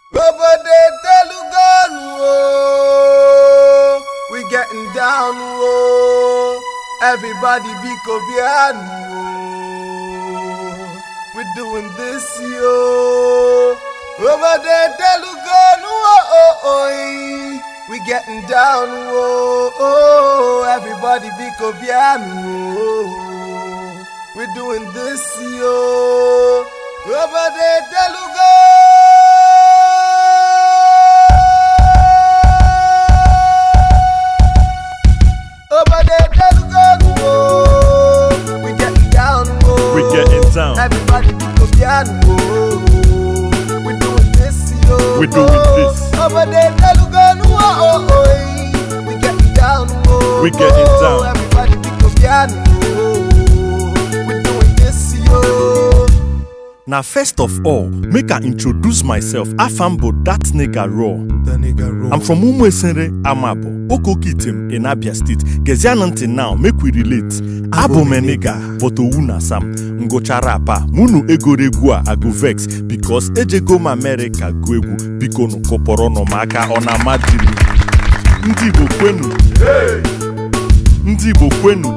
Obode Telugonu, oh, we getting down, oh. Everybody be Kobianu, oh. We doing this, yo. Obode Telugonu, oh, oh, oh, eh. we getting down, oh, oh. Everybody be Kobianu, oh. We doing this, yo. Obode Telugonu. Obode Telugonu, oh. We getting down, oh. We getting down. Everybody be Kobianu, oh. We doing this, yo. We doing this. Obode Telugonu, oh, oh, oh. eh. We getting down, oh. We getting oh. down. Everybody be Kobianu, oh. We doing this, yo. Now, first of all, make I introduce myself. Afambo, that nigga raw. The nigga roll. I'm from Umwesere, Amabo, Okokitim in Abia State. Gezian until now, make we relate. Abo me nigga, but Owuna Sam. Ngochara pa, munu egoregua, I go vex. Because ejego ma America go egwu. Biko no koporo no maka ona madiri. Ndị Igbo kwenu. Ndị Igbo kwenu.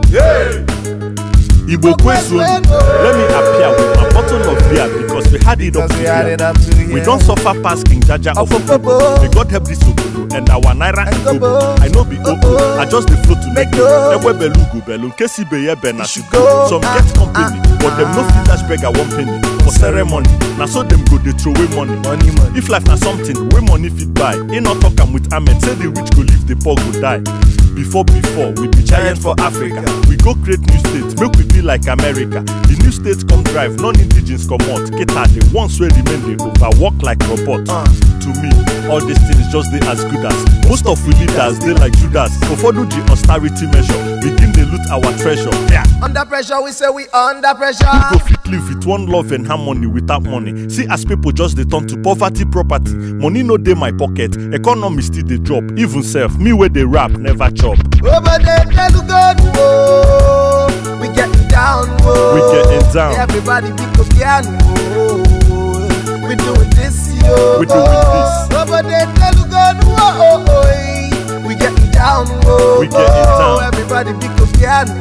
Igbo kwezuonu. Let me appear with my bottle of beer because we had it up to Because we had here. it up to here. We don't suffer past King Jaja of Of Opobo. Opobo. May God help this Obodo and our Naira and And Togo. Togo. I know be Obo. Obo. I just the flow to make Make go. go. Ewe belu go belu. Nkesi be ye be na should to go. go. Some Ah, get company, ah, but them no ah. fit dash beggar one penny for ceremony. Na so them go dey throw away money. Money, money. If life na something wey money fit buy, e no talk am with amen. Say the rich go live, the poor go die. Before before, we be giant for Africa. We go create new states, make we be like America. The new states come drive, non-indigens come out. Kita the ones wey remain dey overwork like robot. Uh. To me, all these things just dey as good as. Most of we leaders dey like Judas. Ụfọdụ ji austerity measure, begin dey loot our treasure. Yeah. Under pressure, we say we under pressure. Who go fit live with one love and harmony without money? See as people just dey turn to poverty property. Money no dey my pocket, economy still dey drop. Even self, me wey dey rap never chop. Over there, Telugonu, oh. We getting down, oh. We getting down. Everybody be Kobianu, oh. We doing this, yo. We doing this. Over there, Telugonu, oh, oh, oh. eh. We getting down, oh. We getting oh. down. Everybody be Kobianu,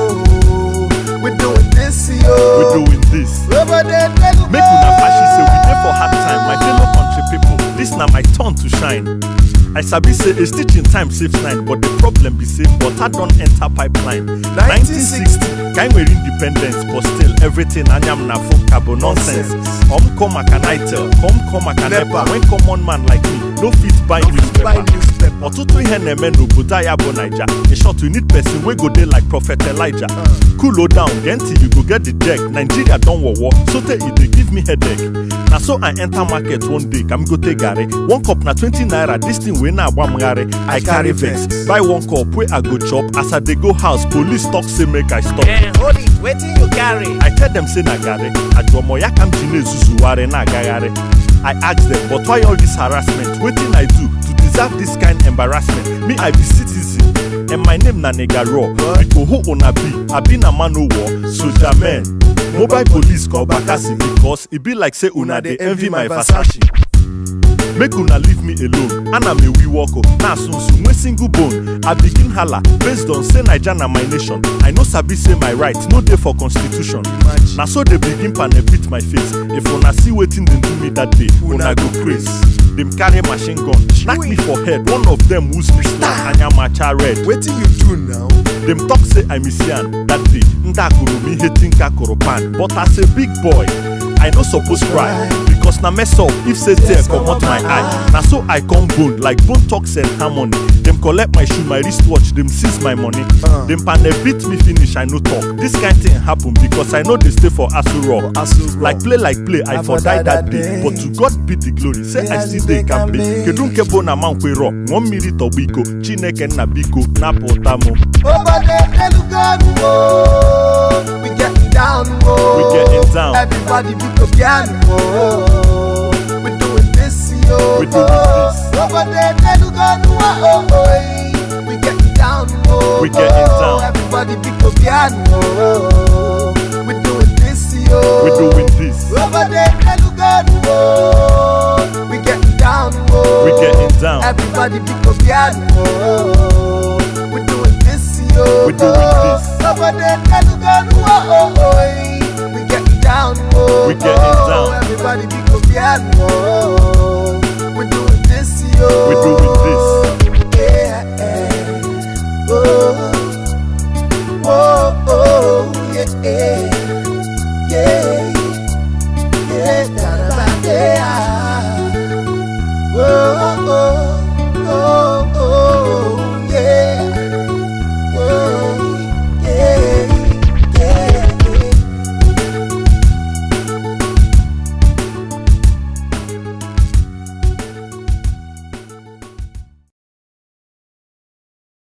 oh. We doing this, We yo. doing this. Over there, Telugonu. Make una fashi say we dey for hard time, my fellow country people. This na my turn to shine. I sabi say a stitch in time saves nine, but the problem be say water don enter pipeline. 1960, kind we independence, but still everything anyam na full cabo nonsense. Come come a can I tell, come come a can Never. never. When common man like me no fit buy buy newspaper. newspaper. Ọtụtụ ihe na-eme n'obodo anyị bụ Naija. In short, we need person wey go dey like Prophet Elijah. Cool down, then till you go get the check. Nigeria don war war, so tey e dey give me headache. Na so I enter market one day, kam go take garri. One cup na 20 naira, this thing wey na-agba m garri. I carry vex, buy one cup wey I go chop. As I dey go house, police talk say make I stop. Hold it, waiting you carry. I tell them say na garri, ajuomo ya ka m ji na-ezuzugharị na-agagharị. I ask them, but why all this harassment? Wetin I do to deserve this kind embarrassment? Me, I be citizen, and my name na Nigga Raw. Biko who una be? I be na man o war, soldier man. Mobile police call Bakasi because e be like say una dey envy my Versace. Make una leave me alone. Ana me we walk up. Na sunsun wey single bone. I begin hala based on say Naija na my nation. I no sabi say my right no dey for constitution. Imagine. Na so dey begin panel beat my face. If una see wetin dem do me that day, una go praise. Dem carry machine gun, knack me for head. One of dem wound me star anyamacha red. Waiting you do now. Dem talk say I miss yan that day. Ndị akụrụ m ihe tinka kụrụ pan. But as a big boy, I no suppose cry. Because na mess up if say tear comot my eye. Na so I come bone like bone talks and harmony. Dem collect my shoe, my wristwatch, dem seize my money. Uh. Dem panel beat me finish, I no talk. This kind thing happen because I no dey stay for Aso Rock. Aso Rock. Like play like play, I, I for for die die that that day. day. But to God be the glory, say I Yes, still dey they can kambe. be. Kedu nke bụ na mankwero, ṅụọ mmiri tọgbọ iko, Chineke nna biko, napụta mụ. Over there, Telugonu, oh. We getting down, oh. We getting down. Everybody be Kobianu, oh. We doing this, yo. We doing this. Over there, Telugonu, oh, oh, oh. eh. We getting down, oh. We getting oh. down. Everybody be Kobianu, oh. We doing this, yo. We doing this. Over there, Telugonu, oh. We getting down. Everybody be piano. We're doing this, yo. We're doing this. Nobody can